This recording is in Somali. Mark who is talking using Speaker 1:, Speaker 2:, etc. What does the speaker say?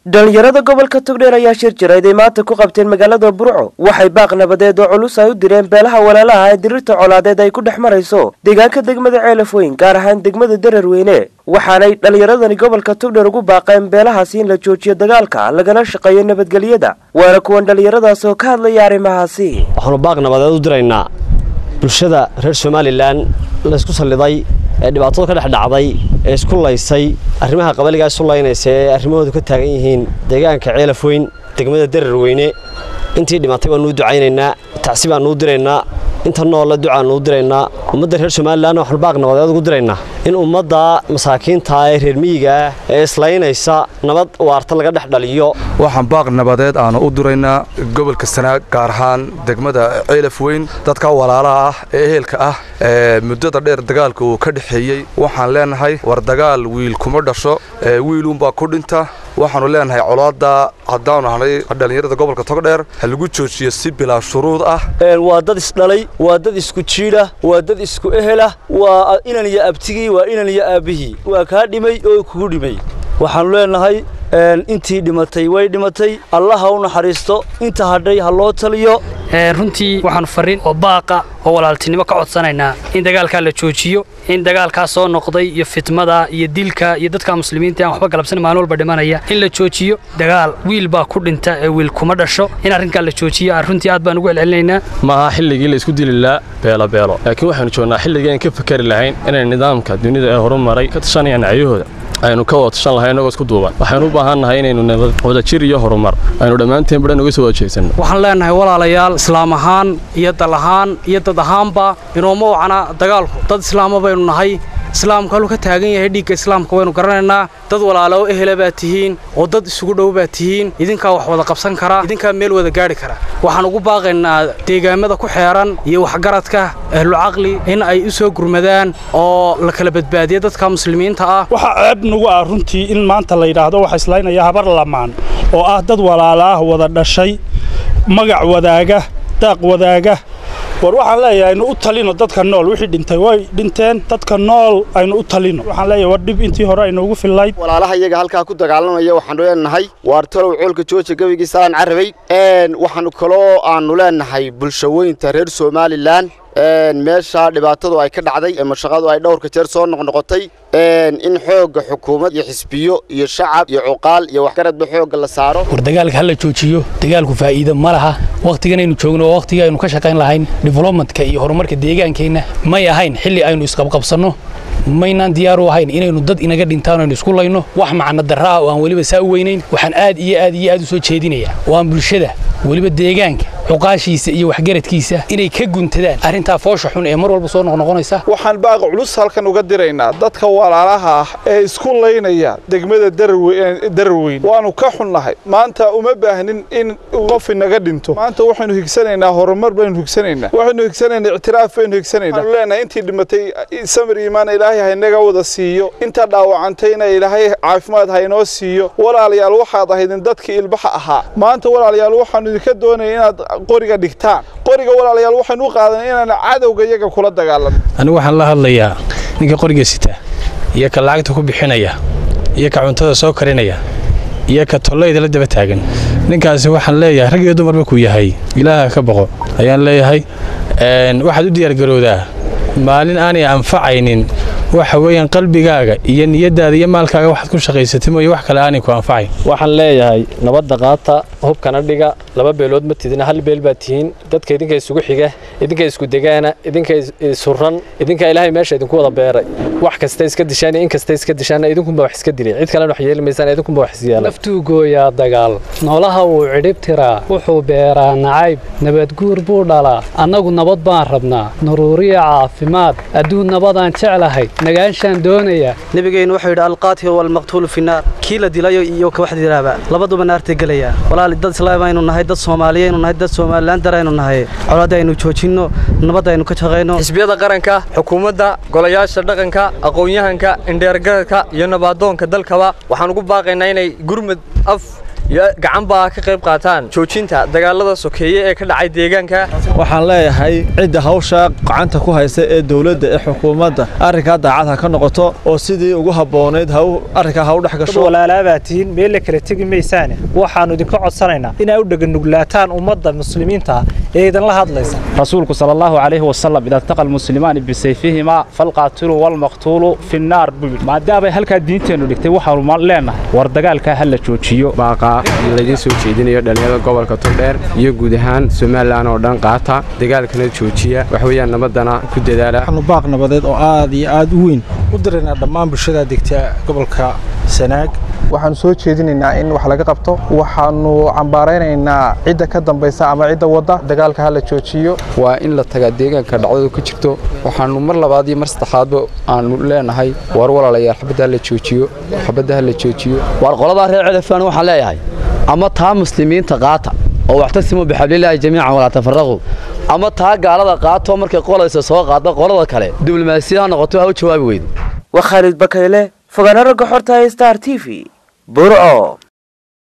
Speaker 1: dhalinyarada gobolka togdheer ayaa shir jirayd ay maanta ku qabteen magaalada burco waxay baaq nabadeed oo culus ay u direen beelaha walaalaha ee dirirta colaadeed ay ku dhex marayso deegaanka degmada ceelafweyn gaar ahaan degmada dararweyne waxaanay dhallinyaradani gobolka togdheer ugu baaqeen beelahaasi in la joojiyo dagaalka lagana shaqeeyo nabadgelyada waana kuwan dhallinyaradaas oo ka hadlaya arrimahaasi
Speaker 2: waxaanu baaq nabadeed u diraynaa bulshada reer somalilan laysku salliday ee dhibaatada ka dhex dhacday ee isku laysay arrimaha qabaligaa isu laynaysa ee arrimahoodu ka taagan yihiin deegaanka ceelafweyn degmada dararweyne intii dhimatay baanuu ducaynaynaa tacsi baanuu diraynaa inta noolle ducaanuu diraynaa ummadda reer somalilan waxaanu baaq nabadeed ugu diraynaa in ummadda masaakiinta ee reer miyiga ah ee islaynaysa nabad waarta laga dhex dhaliyo
Speaker 3: waxaan baaq nabadeed aanu u diraynaa gobolka sanaag gaar ahaan degmada ceelafweyn dadka walaalaha ah ee ehelka ah ee muddada dheer dagaalka uu ka dhexeeyey waxaan leenahay war dagaal wiil kuma dhasho wiiluunbaa ku dhinta waxaanu leenahay colaadda haddaanu ahnay dhallinyarada gobolka togdheer ha lagu joojiyo si bilaa shuruud ah
Speaker 2: waa dad isdhalay waa dad isku jiidha waa dad isku ehela waa inan iyo abtigii waa inan iyo aabbihii waa kaa dhimay oo kugu dhimay waxaanu leenahay intii dhimatay way dhimatay allah ha u naxariisto inta hadhay ha loo taliyo
Speaker 4: runtii waxaanu farriin oo baaqa oo walaaltinimo ka codsanaynaa in dagaalkaa la joojiyo in dagaalkaa soo noqday iyo fitmada iyo dilka iyo dadka muslimiinta aan waxba galabsan maalin walba dhimanaya in la joojiyo dagaal wiil baa ku dhinta ee wiil kuma dhasho in arrinkaa la joojiyo runtii aad baan ugu celcelinaynaa
Speaker 5: maaha xilligii la isku dili lahaa beelo beelo laakiin waxaanu joognaa xilligii aan ka fakari lahayn inay nidaamka dunida ee horumaray ka tashanayaan nacyahooda aynu ka wada tashan lahay innagoo isku duuban waxaynu u baahan nahay inaynu wadajir iyo horumar aynu dhammaanteen badhan uga soo wajeegsanno
Speaker 4: waxaan leenahay walaalayaal islaam ahaan iyo dal ahaan iyo dad ahaanba inooma wacna dagaalku dad islaama baynu nahay islaamku haluu ka taagan yahay dhiigga islaamka waynu garanaynaa dad walaalo ehela baa tihiin oo dad isugu dhow baa tihiin idinkaa wax wada qabsan kara idinkaa meel wada gaadhi kara waxaan ugu baaqaynaa deegaamada ku xeeran iyo waxgaradka ahlucaqli in ay u soo gurmadaan oo la kala badbaadiya dadka muslimiinta ah
Speaker 6: waxaa ceeb nagu ah runtii in maanta la yidhaahdo waxa islaynaya habar lamaan oo ah dad walaalaah wada dhashay magac wadaaga daaq wadaaga war waxaan leeyahay aynu u talino dadka nool wixii dhintay way dhinteen dadka nool aynu u talino waxaan leeyahay war dhib intii hore aynuugu fillayd
Speaker 7: walaalaha iyaga halkaa ku dagaalamaya waxaanu leenahay waar talow coolka jooja gebigiisaan carabay waxaanu kaloo aanu leenahay bulshaweynta reer somalilan meesha dhibaatadu ay ka dhacday ee mashaqadu ay dhowrka jeer soo noqnoqotay in xoogga xukuumad iyo xisbiyo iyo shacab iyo cuqaal iyo waxgaradba xoogga la saaro
Speaker 8: war dagaalka ha la joojiyo dagaalku faa'iido ma laha wakhtiganaynu joogno oo wakhtigii aynu ka shaqayn lahayn developmentka iyo horumarka deegaankeenna may ahayn xilli aynu isqabqabsanno maynaan diyaar u ahayn inaynu dad inaga dhintaan aynu isku layno wax macno darra ah oo aan weliba saa u weynayn waxaan aad iyo aad iyo aad u soo jeedinayaa waan bulshada weliba deegaanka cuqaashiisa iyo waxgaradkiisa inay ka guntadaan arrintaa foosha xun ee mar walba soo noqnoqonaysa
Speaker 9: waxaan baaq culus halkan uga diraynaa dadka walaalaha ah ee isku laynaya degmada dararweyn waanu ka xunnahay maanta uma baahnin in qof inaga dhinto maanta waxaynu higsanaynaa horumar baynu higsanaynaa waxaynu higsanaynaa ictiraaf baynu higsanaynaa waxaanu leenahay intii dhimatay samir iimaan ilaahay haynaga wada siiyo inta dhaawacantayna ilaahay caafimaad haynoo siiyo walaalayaal waxaad ahaydin dadkii ilbaxa ahaa maanta walaalayaal waxaanu idinka doonaya inaad qoriga dhigtaan qoriga walaalayaal waxaynu u qaadanay inaan cadowga iyaga kula dagaalano
Speaker 8: anigu waxaan la hadlayaa ninka qoriga sita iyo ka lacagta ku bixinaya iyo ka cuntada soo karinaya iyo ka tollayda la daba taagan ninkaasi waxaan leeyahay rag iyo dumarba kuu yahay ilaaha ka boqo ayaan leeyahay waxaad u diyaargarowdaa maalin aanay anfacaynin waxa weeyaan qalbigaaga iyo niyaddaada iyo maalkaaga waxaad ku shaqaysatay mooye wax kale aanay ku anfacayn
Speaker 5: waxaan leeyahay nabadda qaata hubkana dhiga laba beelood ma tidina hal beel baad tihiin dadka idinka isugu xiga idinka isku degaana idinka isuran idinka ilaahay meesha idinku wada beeray wax kasta iska dishaan in kasta iska dishaan idinkunba wax iska dilay cid kalena wax yeeli maysaan idinkunba wax isyeela
Speaker 10: naftuu gooyaa dagaal noolaha wuu cidhib tiraa wuxuu beeraa nacayb nabadguur buu dhalaa annagu nabad baan rabnaa naruuriya caafimaad adduun nabadaan jeclahay nagaanshaan doonayaa
Speaker 11: nebigeennu wuxuu yidhi alqaatilu walmaqtuulu finnaar kii la dilayo iyo ka wax dilaaba labaduba naartay gelayaa walaal dad islaam aynu nahay dad soomaaliyaynu nahay dad somalilaan dar aynu nahay colaadda aynu joojinno nabadda aynu ka shaqayno
Speaker 12: xisbiyada qaranka xukuumadda golayaasha dhaqanka aqoon-yahanka indheergaradka iyo nabaadoonka dalkaba waxaan ugu baaqaynaa inay gurmud af iyo gacanba ka qayb qaataan joojinta dagaalada sokeeye ee ka dhacay deegaanka
Speaker 13: waxaan leeyahay cidda hawsha gacanta ku haysa ee dowladda ee xukuumadda arrinkaa daacad ha ka noqoto oo sidii ugu habboonayd arrinkaa ha u dhex gasho
Speaker 14: walaalaa tihiin meel la kala tegi maysaane waxaannu idinka codsanaynaa inaa u dheganuglaataan ummadda muslimiinta ee idinla hadlaysa
Speaker 15: rasuulku sala allahu calayhi wasalam ida altaqa almuslimaani bisayfihimaa falqaatilu walmaqtuulu fi nnaar buu yidhi maadaamay halkaa diinteennu dhigtay waxaanu leenahay war dagaalkaa ha la joojiyo
Speaker 16: baaqaa laydin soo jeedinayo dhallinyarada gobolka turdheer iyo guud ahaan somalilan oo dhan qaata dagaalkana joojiya wax weeyaan nabaddana ku dadaala
Speaker 17: waxaanu baaq nabadeed oo aad iyo aad u weyn u diraynaa dhammaan bulshada degta gobolka sanaag
Speaker 9: waxaanu soo jeedinaynaa in wax laga qabto waxaanu cambaaraynaynaa cidda ka dambaysa ama cidda wadda dagaalka ha la joojiyo
Speaker 18: waa in la tagaa deegaanka dhacdadu ka jirto waxaanu mar labaad iyo mar saddexaadba aanu leenahay war walaalayaal xabadda ha la joojiyo xabadda ha la joojiyo
Speaker 19: war qoladaa reer celefaan waxaan leeyahay ama taa muslimiinta qaata oo waxtasimu bixablilaahi jamiican walaa tafaraquu ama taa gaalada qaato markay qolaysa soo qaada qolada kale diblomaasiyad ha noqoto ha u jawaabi weydo
Speaker 1: waa khaalid bakayle fogaana ragga xorta star t v burco